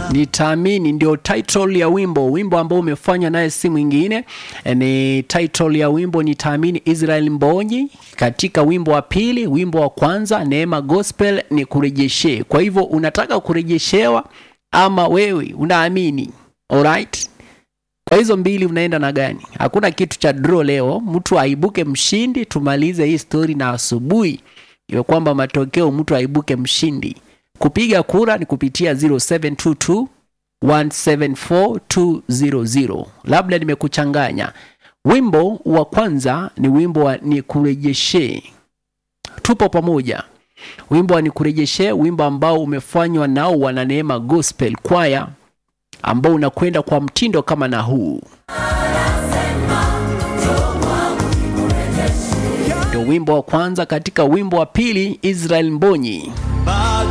nitaamini ndio title ya wimbo wimbo ambao umefanywa naye si mwingine eh, ni title ya wimbo nitaamini israel mbonyi katika wimbo wa pili wimbo wa kwanza neema gospel ni kurejeshe kwa hivyo unataka kurejeshewa ama wewe unaamini alright kwa hizo mbili unaenda na gani hakuna kitu cha draw leo mtu aibuke mshindi tumalize hii story na asubuhi iwe kwamba matokeo mtu aibuke mshindi kupiga kura ni kupitia 0722 174200 labda nimekuchanganya wimbo wa kwanza ni wimbo wa nikurejeshe tupo pamoja wimbo wa nikurejeshe wimbo ambao umefanywa nao wananeema gospel kwaya ambao unakwenda kwa mtindo kama na huu ndio wimbo wa kwanza katika wimbo wa pili israel mbonyi